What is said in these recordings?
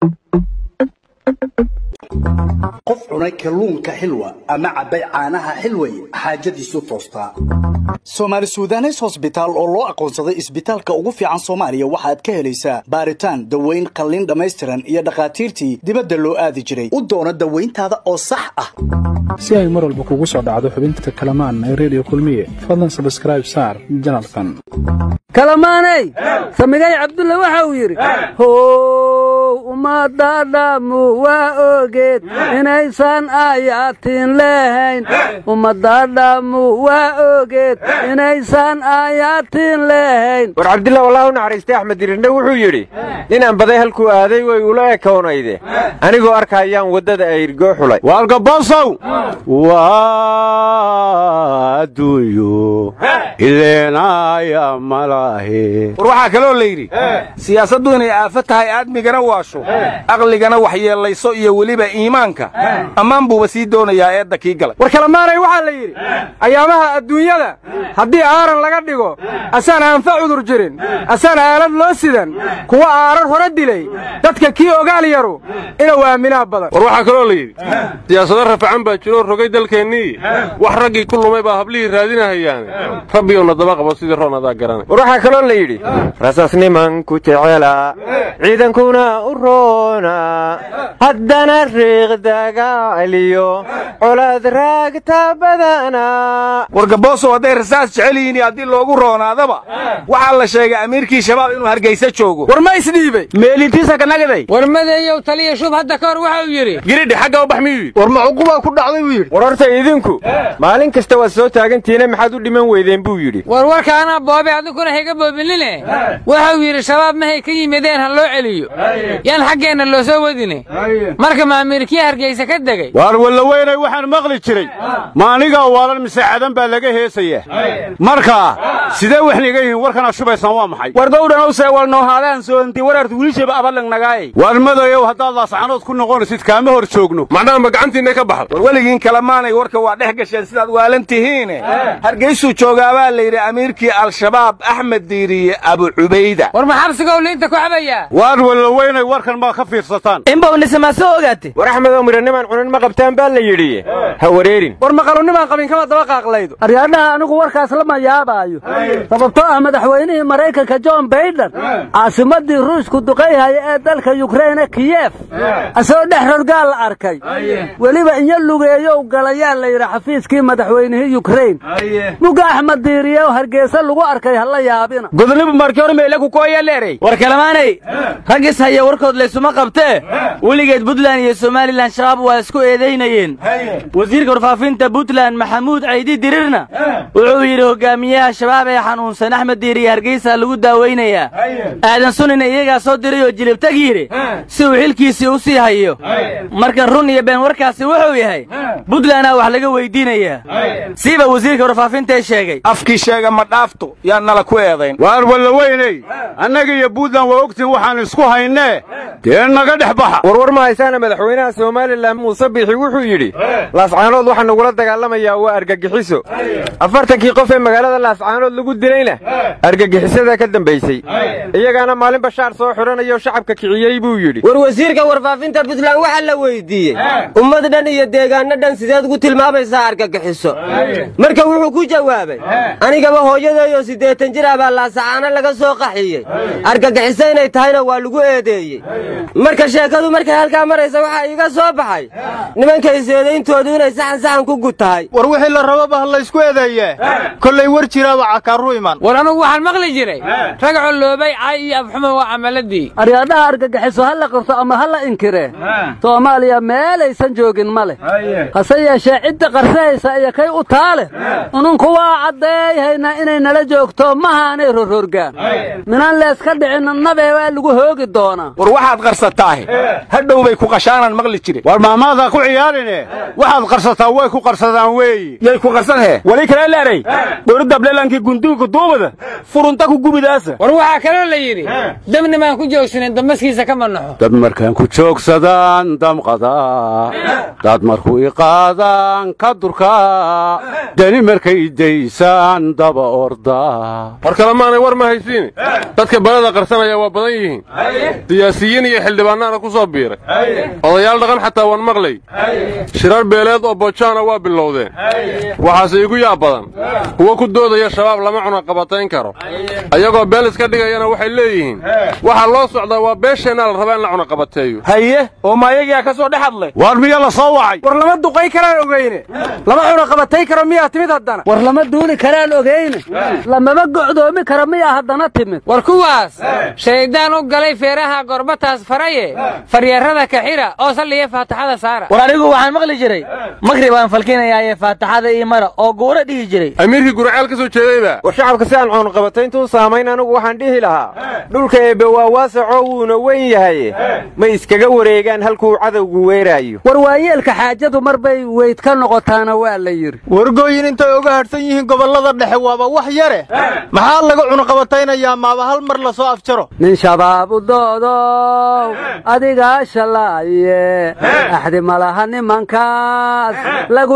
qof cunay kalluunka xilwa ama cabbay caanaha xilway xaajadiisu toostaa soomaali suudanes hosbitaal oo loo aqoonsaday isbitaalka ugu fiican soomaaliya waxaad ka helaysaa baaritaan daweyn qalliin dhammaystiran iyo dhakhaatiirtii dibadda loo aadi jiray u doono dawayntaada oo sax ah si ay mar walba kugu soo dhacdo xubinta kalamaan ee redio kulmiye fadlan sabskraib saar janalkan kalamaaney samigay cabdulle waxa uu yidhi how ummadadhammu waa ogeed inaysan aayaatiin lehayn ummadadhammu waa ogeed inaysan aayaatiin lehayn war cabdillah wallah u naxariistay axmed dirirne wuxuu yidhi ninaan baday halkuu aaday way ula ekoonayde anigoo arkayaan waddada ayrgoo xulay waalgabosow waa adduunyo ileenaya malahe war waxaa kaloo la yidhi siyaasaddu inay aafo tahay aadmigana waasho aqligana waxyeellayso iyo weliba iimaanka ammaan buuba sii doonayaa eedda kii galay war kalamaanay waxaa la yidhi ayaamaha adduunyada haddii aaran laga dhigo asaan aanfa cudur jirin asaan aalad loo sidan kuwa aarar hore dilay dadka kii ogaal yaru inuu aaminaa badan war waxaa kaloo la yidhi siyaasado rafacan baa jiroo rogay dalkeennii wax raggii ku lumay baa hablihii raadinahayaane rabbiyowna daba qabo sidii roon adaa garanay war waxaa kaloo la yidhi rasaas nimanku jecela ciidankuna u roona haddana riiq dagaaliyo colaad raagta badana war gaboosow hadday rasaas jecel yihiin iyo haddii loogu roonaadaba waxaa la sheegay amiirkii shabaab inuu hargaysa joogo war ma isdhiibay meelintiisa ka nagaday war madeeyow taliya shub hadda ka hor waxa uu yidhi giridhi xagga u bax miyuu yidhi war macuqubaa ku dhacday buu yidhi war horta idinku maalin kasta waad soo taagantihiine maxaad u dhiman weydeen buu yidhi war warka anaa boobe adinkuna hayga boobinine waxau yidhi shabaab mahay ka yimideen ha loo celiyo yaan xaggeenna loo soo wadine marka maamiirkii hargaysa ka degay waar wallaweynay waxaan maqli jiray maanigaa waalan mise cadan baa laga heesayaa marka sidee waxniga yihiin warkana shubaysaan waa maxay war gowdhanow seewalnoohaadaan soonti wararta wiilishaba abalang nagaayay waar madayow haddaad laascanood ku noqonaysid kaama hor joogno macnaha ma gacantiinna ka baxda war weligiin kalamaanay warka waa dhex gasheen sidaad waalan tihiine hargaysuu joogaabaa la yidhi amiirkii al-shabaab axmed diiriye abu cubayda war ma xabsigow liinta ku xabayaa waar wallaweynay warkan maa ka fiirsataan inbawnisama soo ogaate war axmedoo midhanimaan cunin ma qabtaan baa la yidhi ha wareerin war maqalunimaan qabin kama daba qaaqlaydo aryaadhaha anigu warkaas lama yaabaayo sababtoo ah madaxweynihii maraykanka john baiden caasimadii ruushku duqayhaya ee dalka yukreine kiyef asagoo dhex rorgaal la arkay weliba inyo lugeeyow galayaa la yidhi xafiiskii madaxweynihii yukrein muga axmed diiriyew hargeysa lagu arkay ha la yaabina godonibu markii hore meele ku kooya leeray war kalamaanay raggis haya warkood laysuma qabtee weligeed buntland iyo somalilan shabaab waa isku eedaynayeen wasiirka warfaafinta buntland maxamuud caydi dirirna wuxuu yidhi hogaamiyaha shabaab ee xanuunsan axmed diiriye hargeysa lagu daaweynayaa aadan sunina iyagaa soo diray oo jilibtag yidhi si uu xilkiisii u sii hayo marka run iyo been warkaasi wuxuu yahay buntlandaa wax laga weydiinayaa siiba wasiirka warfaafintae sheegay afkii sheega ma dhaafto yaa nala ku eedayn waar wallaweyney annaga iyo buntland waa ogtiin waxaan isku haynee dee naga dhex baxa warwar ma haysaana madaxweynaha somalilan muuse biixi wuxuu yidhi laascaanood waxa nagula dagaalamayaa waa argagixiso afartankii qof ee magaalada laascaanood lagu dilayna argagixisada ka dambaysay iyagaana maalin bashaar soo xidhanayoo shacabka kiciyey buu yidhi war wasiirka warfaafinta puntland waxaa la weydiiyey ummad dhan iyo deegaanno dhan sideed ugu tilmaamaysaa argagixiso marka wuxuu ku jawaabay anigaba hooyadeeyoo siddeetan jir ah baa laasacaano laga soo qaxiyey argagixiso inay tahayna waa lagu eedeeyey marka sheekadu markay halkaa maraysa waxaa iiga soo baxay nimankay seedayntoodu inay saxan saxan ku gud tahay war wixii la rababa ha laysku eedeeyee kollay war jiraaba cakaaru iman war anugu waxaan maqli jiray rag colloobay cay iyo afxumo waa camaladii aryaadhaha argagixiso ha la qabto ama ha la inkiree soomaaliya meelaysan joogin ma leh hase yeeshee cidda qarsahaysa iyo kay u taale ununku waa caddeeyhaynaa inay nala joogto mahaanay rororgaan minaan leeska dhicinna nabee waa lagu hoogi doonaa war waxaad qarsataahe hadhow bay ku qashaanan maqli jiren war maamaadaa ku ciyaarine waxaad qarsataa way ku qarsadaan weeyi yay ku qarsanhee wali kale leeray dowladableelankii gunduunka duubada furunta ku gubidaasa war waxaa kaloo la yidhi dabnimaan ku joogsanin dambaskiisa kama naxo dad markaan ku joogsadaan damqadaa dad markuu iqaadaan ka durkaa dani markay daysaan daba ordaa war kalemaanay war ma haysiine dadka balada qarsanaya waa badan yihiin siyaasiyiin iyo iyo xildhibaannaana ku soo biiray odayaal dhaqan xataa waan maqlay shirar beeleed oo bojaana waa bilowdeen waxaase igu yaab badan kuwo ku doodaya shabaab lama cunaqabatayn karo ayagoo beel iska dhigayana waxay leeyihiin waxaa loo socdaa waa beesheenna la rabaa in la cunaqabateeyo haye oo maayagiyaa ka soo dhex hadlay waar miya la soo wacay war lama duqay karaan ogeyne lama cunaqabatay karo miyaa timid haddana war lama duuli karaan ogeyne lamama gocdoomi karo miyaa haddana timid war kuwaas shayddaan u galay feeraha gorbataas faraye faryarada kaxira oo salliya faataxada saara war anigu waxaan maqli jiray makri baan falkinayaaye faataxada ii mara oo guura dhihi jiray amiirkii guraceel ka soo jeedayba war shacabka si aan cunaqabatayntu u saamayn anigu waxaan dhihi lahaa dhulka eebbe waa waasacoo wuuna weyn yahay ma iskaga wareegaan halkuu cadowgu weeraayo war waayeelka xaajadu mar bay weyd ka noqotaana waa la yidhi wargooyin intay uga hadhsan yihiin gobollada dhexe waaba wax yare maxaa laga cunaqabataynayaa maaba hal mar la soo afjaro nin shabaab u doodow adigaa shalaaye axdi malaha nimankaas lagu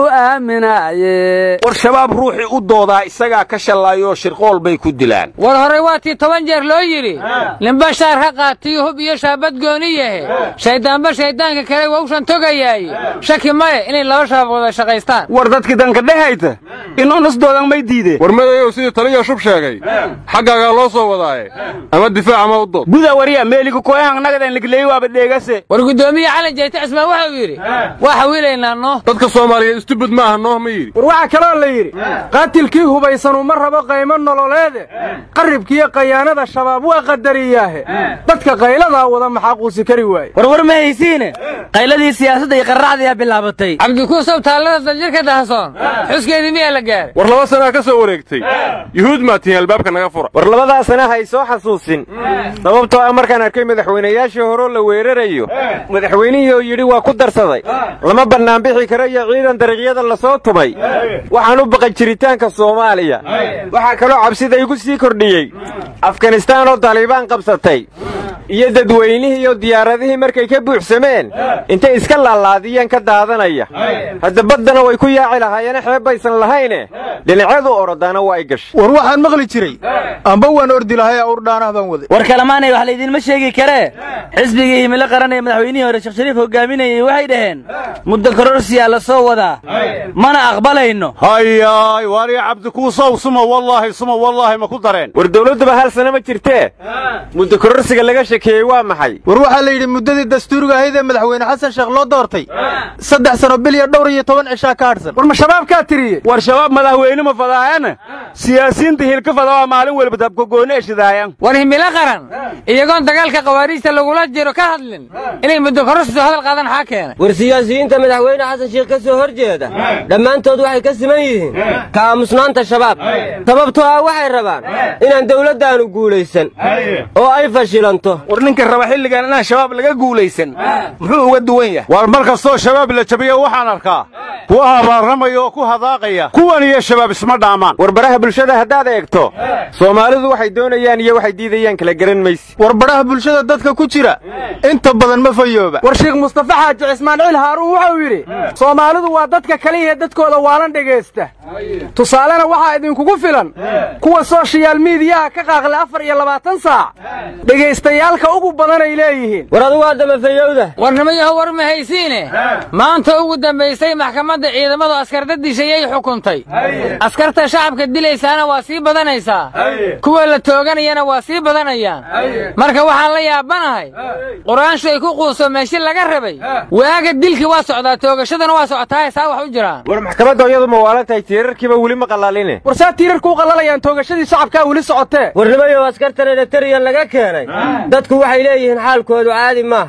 aaminaaye war shabaab ruuxii u doodaa isagaa ka shallaayoo shirqool bay ku dilaan war horey waa tii toban jeer loo yidhi ninba shaar ha qaatiyo hub iyo shaabad gooni yahe shayddaanba shayddaanka kale wawshan togayaaye shaki male inay laba shabaab wada shaqaystaan war dadkii danka dhehayta inoonasdoodan may diideen war madayow sidii taliya shub sheegay xaggaagaa loo soo wadaaye ama difaac ama u dood guda wariya meeliga koyahan nagadan ligleey waaba dheegase war guddoomiye cali jayte cismaan wuxuu yidhi waa xawiilaynaa noo dadka soomaaliyeed istubud ma aha nooh ma yidhi war waxaa kaloo la yidhi qaatilkii hubaysanuu ma rabo qaymo nololeede qarribkiiyo qayaanada shabaab waa qadariyaahe dadka qayladaa wada maxaa quusi kari waaye war war ma haysiine qayladii siyaasadda iyo qarracdiyaa bilaabatay cabdikuusow taallada daljirka dahasoon xuskeedii miyaa la gaaray war laba sanaa ka soo wareegtay yuhuud maa tihiin albaabka naga fura war labadaa sana hay soo xasuusin sababtoo ah markaan arkay madaxweynayaashii horeo la weerarayo madaxweynihii oo yidhi waa ku darsaday lama bannaanbixi karo iyo ciidan dariiqyada la soo tumay waxaan u baqan jiritaanka soomaaliya waxaa kaloo cabsida igu sii kordhiyey afganistaan oo taliibaan qabsatay iyo dadweynihii iyo diyaaradihii markay ka buuxsameen intay iska laalaadiyeen ka daadanaya hadda baddana way ku yaaci lahaayeene xeeb baysan lahayne dhinacyadu orodaana waa ay gashay war waxaan maqli jiray amba waan ordi lahay awrdhaanah baan waday war kalamaanay wax laydinma sheegi karee xisbigii himilo qaran ee madaxweynihii hore sheekh shariif hogaaminayey waxay dhaheen muddo kororsiyaa la soo wadaa mana aqbalayno hayaay waariya cabdikuusow suma wallaahi suma wallaahi ma ku dareen war dawladduba hal sana ma jirtee muddo kororsiga laga shekeeyey waa maxay war waxaa la yidhi muddadii dastuuriga ahayd ee madaxweyne xasan sheekh loo doortay saddex sano bil iyo dhowr iyo toban cishaa ka hadhsan war ma shabaabkaa tiriyey war shabaab madaxweyne ma fadaayana siyaasiyiinta hilka fadawaa maalin walba dabkagooni eshidaayan war himilo qaran iyagoon dagaalka khawaariijta lagula jiro ka hadlin inay muddo kororsiso hadal qaadan xaa keenay war siyaasiyiinta madaxweyne xasan sheekh ka soo hor jeeda dhammaantood waxay ka siman yihiin ka aamusnaanta shabaab sababtoo ah waxay rabaan inaan dawladdaanu guulaysan oo ay fashilanto war ninka raba xilligan inaan shabaab laga guulaysan muxuu uga duwan yahay war mar kastoo shabaab la jabiyo waxaan arkaa kuwa habaarramaya oo ku hadaaqaya kuwan iyo shabaab isma dhaamaan war baraha bulshada haddaad eegto soomaalidu waxay doonayaan iyo waxay diidayaan kala garan mayse war badhaha bulshada dadka ku jira inta badan ma fayooba war sheekh mustafa xaaji cismaanciil haaruun wuxuu yidhi soomaalidu waa dadka kaliya dadkooda waalan dhegaysta tusaalena waxaa idinkugu filan kuwa sooshayaal miidiyaha ka qaaqlay afar iyo labaatan saac dhegaystayaalka ugu badanay leeyihiin war adugu haddama fayowda warnimayaho war ma haysiine maanta ugu dambaysay maxkamadda ciidamadu askarda dishayay xukuntay askarta shacabka dilaysaana waa sii badanaysaa kuwa la tooganayana waa sii badanayaan marka waxaan la yaabanahay qur-aanshu ay ku quuso meeshi laga rabay waaga dilkii waa socdaa toogashadana waa socotaaye saa wax u jiraan war maxkamadda iyadu ma waalan tahay tiirarkiiba weli ma qalaaline war saa tiirarku u qallalayaan toogashadii shacabkaa weli socotee warnimayow askartan eritariyan laga keenay dadku waxay leeyihiin xaalkoodu caadi maaha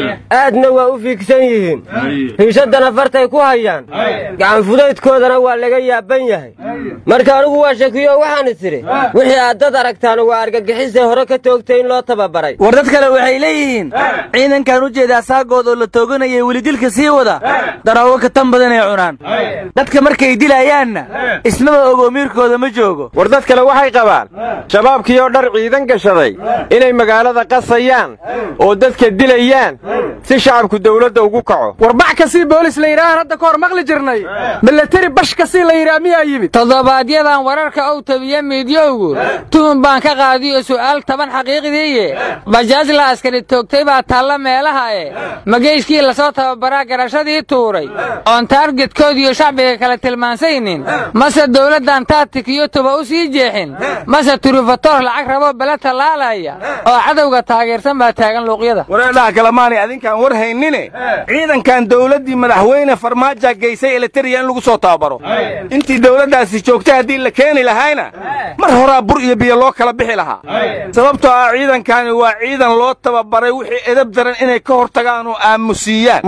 aadna waa u fiigsan yihiin hiishadana fartay ku hayaan gacanfudaydkoodana waa laga yaaban yahay marka anigu waa shakiyo waxaan is idhi wixii aad dad aragtaan waa argagixisay hore ka toogtay in loo tababaray war dad kale waxay leeyihiin ciidankan u jeedaa saagood oo la tooganayay weli dilka sii wada daroogo ka tan badanay cunaan dadka markay dilayaanna ismaba ogo miirkooda ma joogo war dad kale waxay qabaan shabaabkii oo dhar ciidan gashaday inay magaalada qasayaan oo dadka dilayaan si shacabku dawladda ugu kaco warbax kasii boolis la yidhaahaan hadda ka hor maqli jirnay milateri bash kasii la yidhaha miyaa yimid toddobaadyadaan wararka ou tabiye miidyowgu tuhun baan ka qaadiyo su'aal taban xaqiiqdiiye bajaaj la askari toogtay baa taalla meelaha e mageyskii lasoo tababaraa garashadii tuuray oon taargetkoodiyo shacbiga kala tilmaansaynin mase dawladdan taatikiyo tuba u sii jeexin mase turufatoor lacag raboo bala tallaalaya oo cadowga taageersan baa taagan luuqyada wareedhaha kalamaanay adinkaan war haynine ciidankan dawladdii madaxweyne farmaaja geysay eleteriya in lagu soo tababaro intii dawladdaasi joogtay haddii la keeni lahayna mar horaa bur iyo biyo loo kala bixi lahaa sababtoo ah ciidankani waa ciidan loo tababaray wixii edab daran inay ka hor tagaan oo aamusiiyaan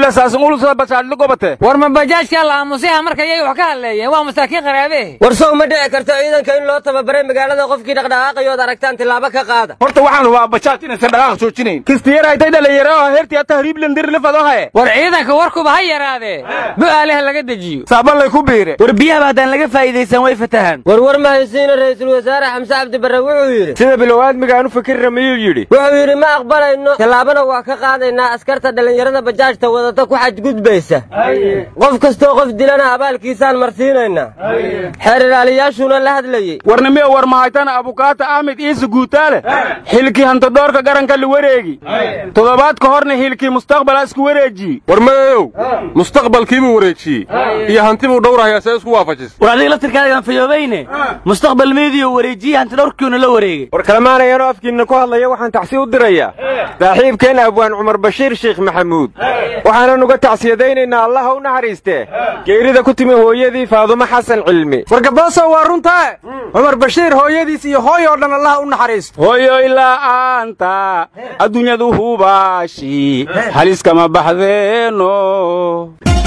war ma bajaajkaa la aamusiha marka yay wax ka hadleeyeen waa masaakiin qaraabe war sow ma dhici karto ciidanka in loo tababaray magaalada qofkii dhaqdhaqaaqayood aragtaan tillaabo ka qaada horta waxaan waa bajaaj inaysan dhaqaaq joojinayn kistiyaraytay dhalinyaro hertiya tahriiblandirlifadohaye war ciidanka warkuba ha yaraadee bu'aaleha laga dejiyo saabanlay ku biire war biyahaba haddaan laga faa'iidaysan way fatahaan warwar ma haysiina ra'iisul wasaare xamse cabdi barre wuxuu yidhi sida bilow aadmigaan u fikirra miyuu yidhi wuxuu yidhi ma aqbalayno tallaabana waa ka qaadaynaa askarta dhallinyarada bajaajta wadata ku xadgudbaysa qof kastoo qof dilana abaalkiisaan marsiinaynaa xeer ilaaliyaashuuna la hadlayey warnimiyo war mahaytana abukaata axmed iise guutaale xilkii hantadoorka garanka la wareegi toddobaad ka horna xilkii mustaqbala isku wareejiye war madeeyow mustaqbalkiibuu wareejiyey iyo hantibuu dhowrahayaa see isku waafajis war adiga laftirkaagaan fayoobayne mustaqbal meediyo wareejiye hantidhowrkiuna la wareegay war kalamaanayaanoo afkiinna ku hadlaya waxaan tacsi u dirayaa saaxiibkeen abwaan cumar bashiir sheekh maxamuud waxaanan uga tacsiyadaynaynaa allaha u naxariistee geerida ku timi hooyadii faadumo xasan cilmi wargaboosow waa runtaa cumar bashiir hooyadiis iyo hooy oo dhan allaha u naxariisto hooyoy la'aanta adduunyadu hubaashi haliskama baxdeeno